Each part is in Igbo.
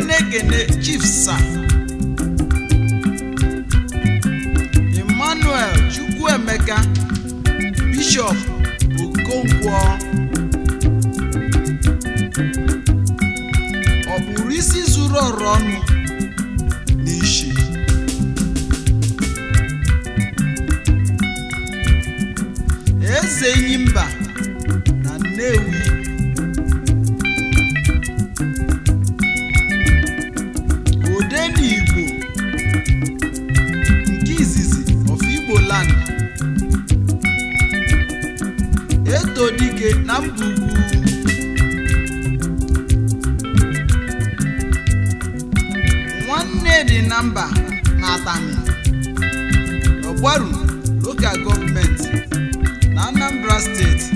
na-ekene chief sa emmanuel chukwuemeka bishọp okonkwo ọ kpụrụ isi zuru ọrụ ọnụ n'ishi eze enyimba na nnewi ode n'igbo nke izizi of igbo land eto dike na mba ugwu nwanne dị na mba na atani ọgbaru lokal gọọmenti na anambra steeti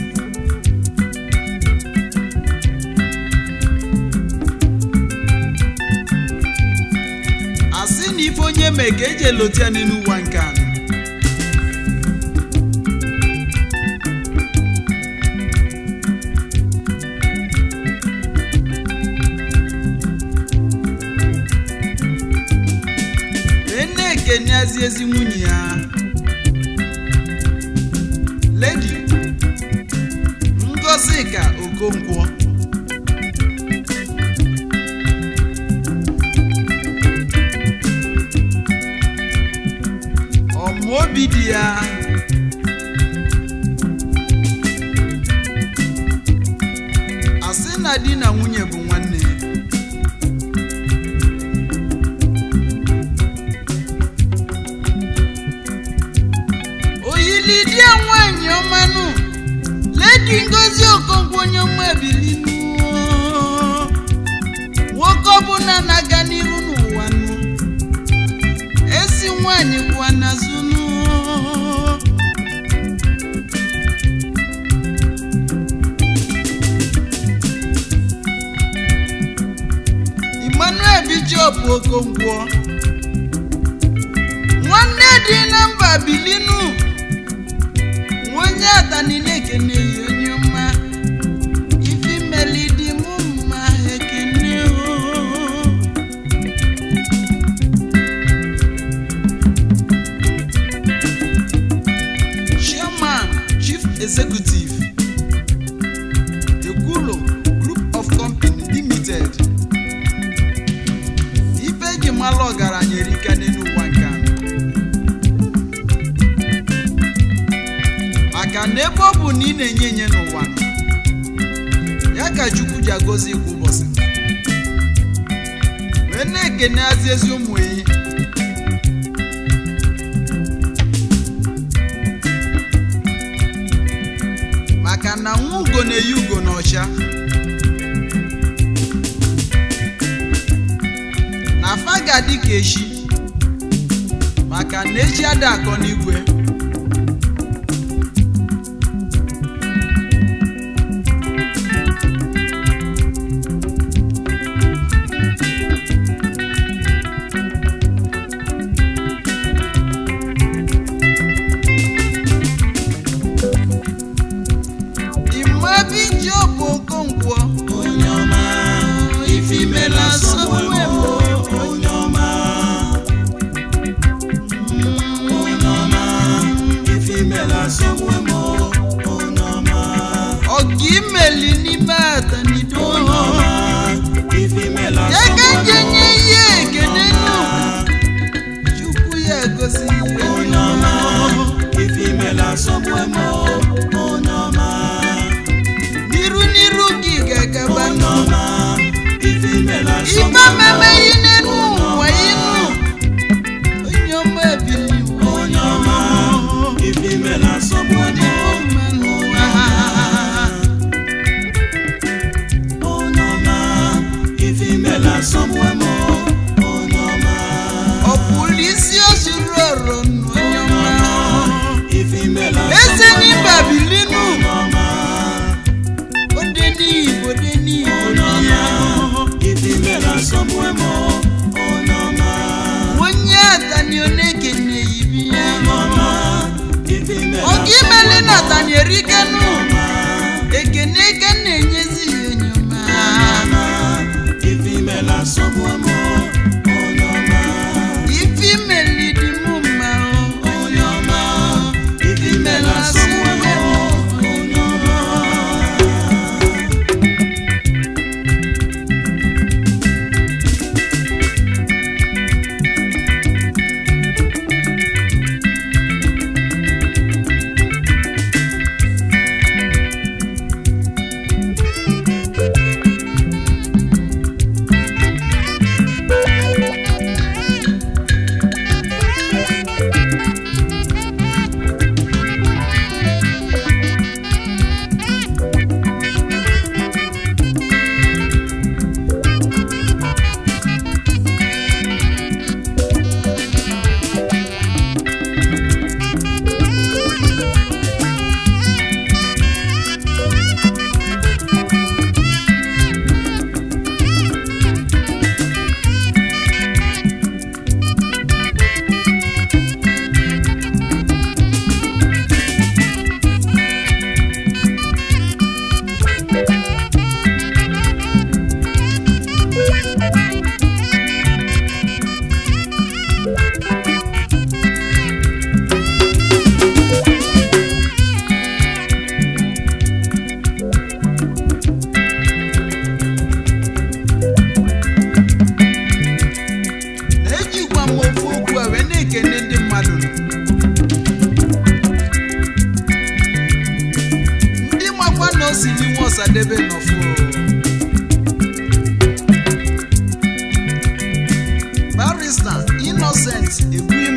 asị na ife onye mee ka eji elote ya n'elu ụwa nke anọ wee na-ekeneazi ezi nwunye ya ledi ngozika okonkwo ọmaobi di ya asị na di na nwunye bụ nwanne oyili di ya nwanyị ọmanụ ledi ngozi okonkwo onye ọma ebilinu nwoke ọbụla na-aga n'iru n'ụwa nụ ezi nwanyị kwa n'azụnụ emmanuel bijop okonkwo nwanne dị na mba bilinu onye atani na-ekene ya onye ọma ifi meli dị mụ mma ekene o chairman chief executive ekwulo group of company limited ife eji malụ ọgaranya erika n'elu ụwa nke a maka na ebe ọ bụ na ị na-enye enye n'ụwa nọ, ya ka chukwu ji agọzi kwa ụbọchị wee na-ekeneazi ezi ụmụ enyi maka na nwa ugo na-eyi ugo n'ọcha na afa ga-adị ka echi maka na echi ada akọ n'igwe imabi job okonkwo onye ọma ife imela sọgbuwe m onye ọma onye ọma ife imela asọgbuwe m onye ọma ọga imeli n'ime atanido onye ọma ife imela ya ka asọgbuwe nje m nye ihe ekene nụ chukwu ya gosi onye ọma ife imela asọgbuwe m onye ọma n'iru n'iru gị ga-agaba onye nụ ọma ife imela ife asọgbuwe m meme yi n'elu ụwa inu onye ọma ebiliwo onye ọma ife imela asọgbuwe m mmanụ onye ọma ife imela asọgbuwe m onye ọma ọ bụrụ isi o zuru ọrụ nụ onye ọma ife imela eze n'ịba bilinu onye ọma ode n'igbo ode n'igbo onye ọma ya ife imela asọgbuwe m onye ọma onye atani ọ na-ekene ibi ya onye ọma ife imela oge imeli na atani erikenu ọma ekene eke na-enyezi ya onye ọma ife imela asọgbuwe m ọsadebe nọfụ barista innocent egwim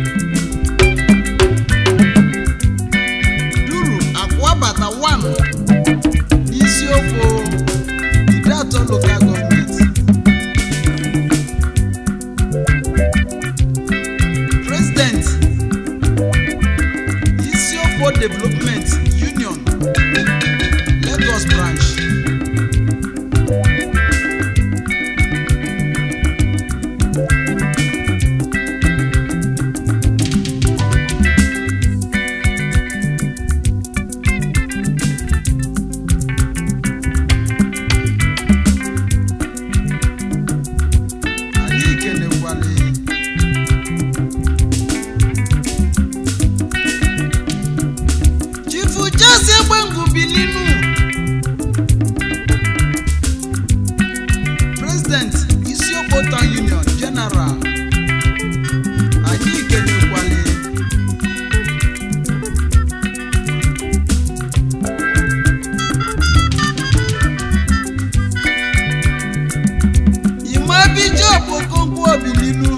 duru akwabata 1 n'isiokwu idatọ local gọọmenti president isiokwu development union lagos branch anyị kelekwala chifu jesi egbengu bilinu president isiokpo town union general anyị kelekwala imabijob okonkwo obilinu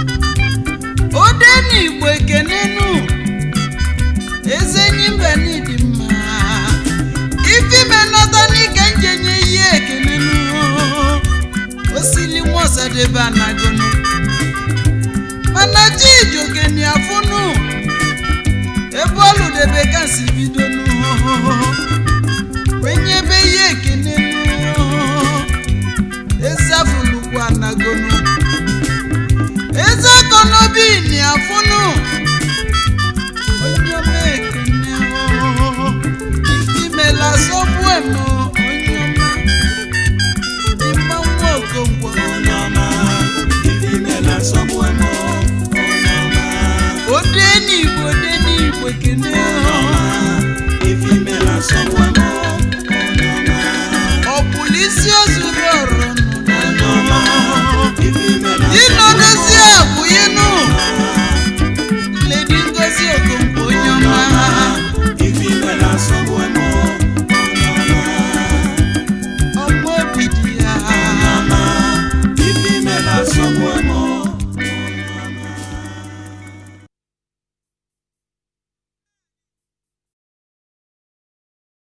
odenigbo ekenenu ezenyi mbe n'ịdị mma ifime nọta n'ike njenye ihe ekenenu osili nwaọsadebe anagonu mana chijoke ni afụnụ ebe ọlụdebe kasi bidonu wenyebe ihe ekenenu ezafulukwu anagonu ezekonobi ni afụnụ onye ọma ekene ooo ifimela sọgbu emo onye ọma ịma nwa okonkwo onye ọma ife imela nsogbu emo onye ọma ode n'igbo ode n'igbo ekene onye ọma ife imela nsogbu emo onye ọma ọkpụlụ isi ozuru ọrụ onye ọma ife imela ịnọdozi abụghịnụ ledi ngozi okonkwo onye ọma ife imela nsogbu emo onye ọma ọma obi dị ya onye ọma ife imela nsogbu emo